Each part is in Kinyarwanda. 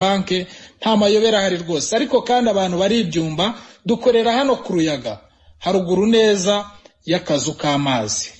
banki nta mayobera ahari rwose ariko kandi abantu baribyumva dukorera hano ku ruyaga haruguru neza y'akazu k'amazi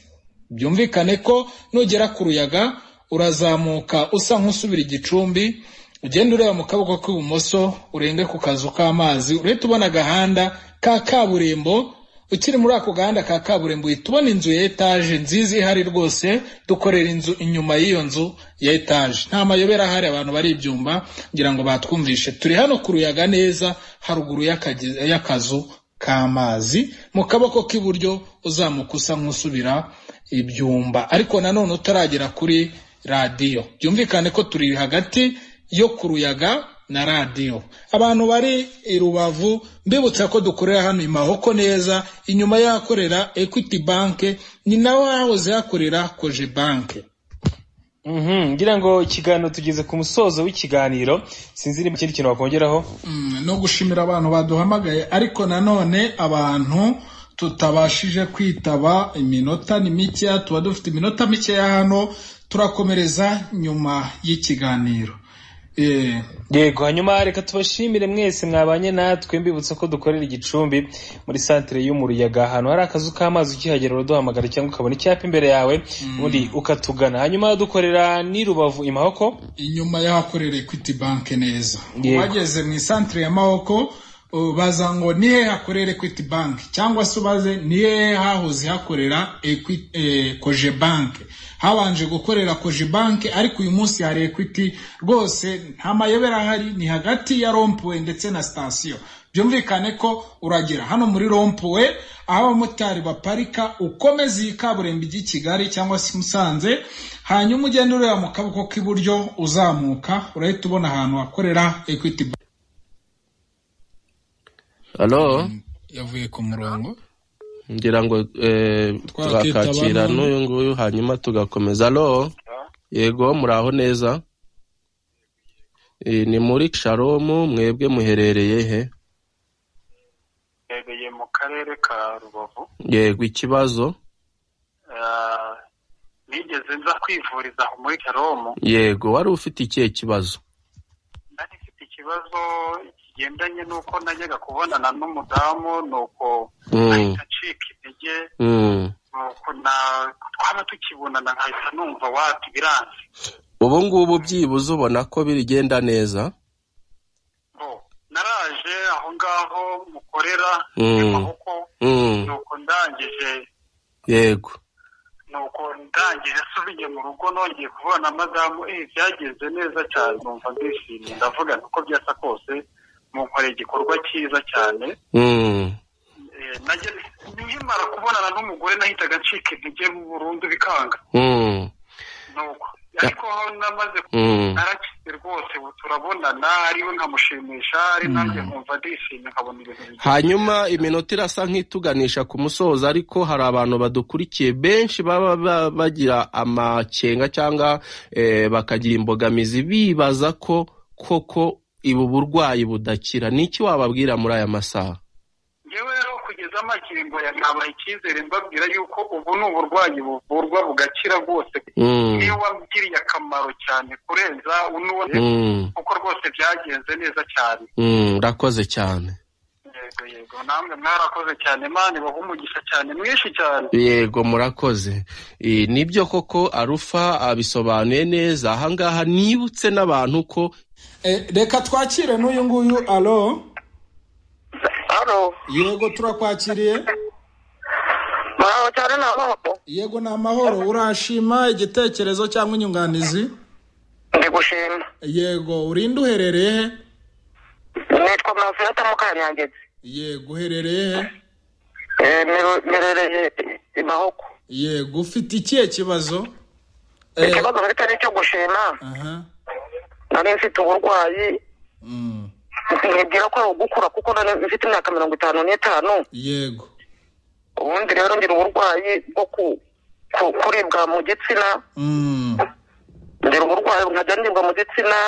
byumvikane ko nugera ku ruyaga urazamuka usa nk'usubira igicumbi ugenda ureba mu kaboko k'ibumoso urenge ku kazu k'amazi urahita ubona agahanda ka kaburimbo ukiri muri ako gahanda ka kaburimbo uhita ubona inzu ya etaje nziza ihari rwose dukorera inzu inyuma y'iyo nzu ya etaje nta mayobera ahari abantu baribyumva ngira ngo batwumvishe turi hano ku ruyaga neza haruguru y'akagi- y'akazu k'amazi mu kaboko k'iburyo uzamuka usa nk'usubira ibyumba ariko nanone utaragera kuri radiyo byumvikane ko turi hagati yo ku ruyaga na radiyo abantu bari i rubavu mbibutsa ko dukorera hano i mahoko neza inyuma y'ahakorera equity bank ni naho hahoze hakorera koje bank Mhm, ngira ngo ikiganiro tugeze ku musozo w'ikiganiro sinzi niba ikindi kintu wakongeraho Mm, no gushimira abantu baduhamagaye ariko nanone abantu tutabashije kwitaba iminota ni mikeya tuba dufite iminota mikeya hano turakomereza nyuma y'ikiganiro Eh, yego hanyuma reka tubashimire mwese mwabanye natwe mbibutsa ko dukorera igicumbi muri santere yo mu ruyaga ahantu hari akazu k'amazi ukihagera uraduhamagara cyangwa ukabona icyapa imbere yawe ubundi ukatugana hanyuma dukorera n'i rubavu i mahoko inyuma y'ahakorera equity bank neza Yego. bageze mu isantere ya mahoko baza ngo ni hehe hakorera equity bank cyangwa se ubaze ni hehe hahoze hakorera Equi- eh, koje bank habanje gukorera koje bank ariko uyu munsi hari equity rwose nta mayobera ahari ni hagati ya rompuwe ndetse na sitasiyo byumvikane ko uragera hano muri rompuwe aho abamotari baparika ukomeza iyi kaburimbo ijya i kigali cyangwa se i musanze hanyuma ugenda ureba mu kaboko k'iburyo uzamuka urahita ubona ahantu hakorera equity Bank. halo yavuye ku murongo ngira ngo eh, Twakita twakakira abantu. n'uyu nguyu hanyuma tugakomeza halo yego muraho neza Eh, ni muri sharomu mwebwe muherereye he mbereye mu karere ka rubavu yego ikibazo Ah, nigeze nza kwivuriza aho muri karomu yego wari ufite ikihe kibazo nari mfite ikibazo kigendanye n'uko najyaga kubonana n'umudamu nuko Mm. ahita acika intege mm. nuko na- twaba tukibonana nkahita numva wati biranze ubu ngubu byibuze ubona ko bigenda neza Bo, naraje aho ngaho mukorera Mm. amaboko mm. nuko ndangije yego nuko ndangije asubiye mu rugo nongeye kubona madamu eh byagenze neza cyane numva ndishimye ndavuga nti uko byasa kose munkoreye igikorwa cyiza cyane mm. Eh, najya nkimara kubonana n'umugore nahitaga ncika intege burundu bikanga Mm. nuko ariko aho namaze Mm. narakize rwose ubu turabonana ariwe nkamushimisha ari nanjye nkumva ndishimye nkabona ibintu bigenda hanyuma iminota irasa nk'ituganisha ku musozo ariko hari abantu badukurikiye benshi baba ba- bagira amakenga cyangwa eh, bakagira imbogamizi bibaza ko koko ubu burwayi budakira ni iki wababwira muri aya masaha ngewe rero kugeza amakingo ya nabaha icyizere mbabwira yuko ubu ni uburwayi buvurwa bugakira rwose Mm, niwe wagiriye akamaro cyane kurenza unuwo mm, kuko rwose byagenze neza cyane mm, urakoze cyane yego yego namwe mwarakoze cyane mani baha umugisha cyane mwinshi cyane yego murakoze Eh, nibyo koko arufa abisobanuye neza ahangaha nibutse n'abantu ko Eh, reka twakire n'uyu nguyu alo Halo, yego turakwakiriye muraho cyane ni amoko yego ni amahoro urashima igitekerezo cyangwa inyunganizi ndi gushima yego urinde uherereye he nitwa Manfilata Mukanyangezi yego uherereye he Eh, meru- merereye i Mahoko yego ufite ikihe kibazo Eh, ikibazo mfite ni icyo gushima aha nari mfite uburwayi Mm, nkibwira ko ari ugukura kuko nari mfite imyaka mirongo itanu n'itanu yego ubundi rero ngira uburwayi bwo ku ku- kuribwa mu gitsina Mm, ngira uburwayi nkajya nibwa mu gitsina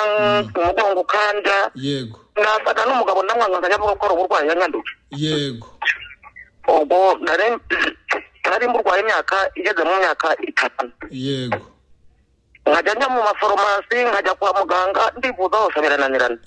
umugongo ukanja yego nasaga n'umugabo namwanga nkajya avuga ko ari uburwayi yanyanduje yego ubwo nari nari murwaye imyaka igeze mu myaka itatu yego nkajya njya mu maforomasi nkajya kwa muganga ndivuza hose birananirana